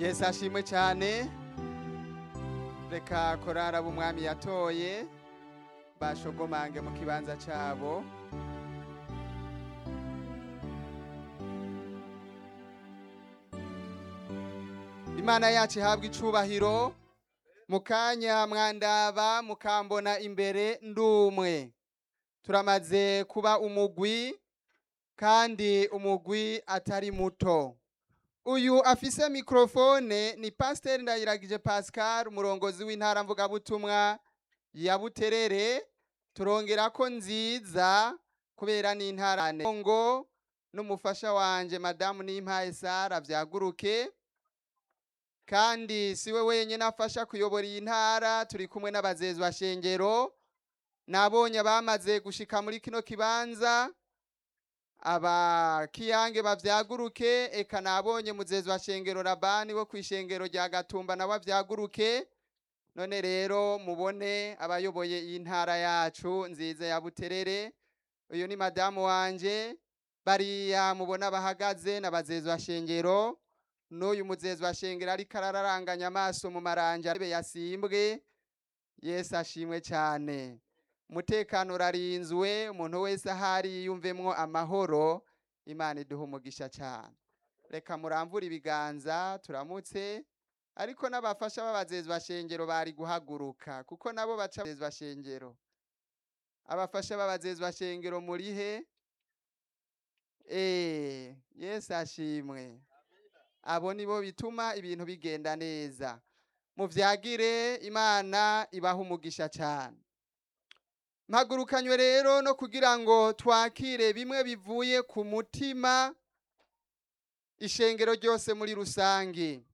yesu ashimwe cyane reka korara b'umwami yatoye bashogomange mu kibanza cyabo imana yacu ihabwa icubahiro mu kanya mwandaba mukambona imbere ndumwe turamaze kuba umugwi kandi umugwi atari muto uyu afise mikrofone ni pasiteri ndayiragije pascal umurongozi w'intara mvugabutumwa ya buterere turongera ko nziza kubera n'intara ngo n'umufasha wanje madamu nimpaye sara vyaguruke kandi siwe wenyine afasha kuyobora iyi ntara turi kumwe n'abazezi ba shengero nabonye bamaze gushika muri kino kibanza abakiyange bavyaguruke eka nabonye muzezi wa shengero rabani wo kw'ishengero rya gatumba nabo avyaguruke none rero mubone abayoboye iyi ntara yacu nziza ya buterere uyu ni madamu wanje bariya mubona bahagaze n'abazezi wa shengero n'uyu muzezi wa shengero ariko arararanganya amaso mu maranja aribe yasimbwe yesu ashimwe cyane umutekano urarinzwe umuntu wese ahari yiyumvemwo amahoro imana iduha umugisha cyane reka muramvure ibiganza turamutse ariko n'abafasha b'abazezi bashengero bari guhaguruka kuko nabo baca abazezi bashengero abafasha b'abazezi bashengero muri he eh yesu ashimwe abo nibo bituma ibintu bigenda neza muvyagire imana ibaha umugisha cyane mpagurukanywe rero no kugira ngo twakire bimwe bivuye ku mutima ishengero ryose muri rusange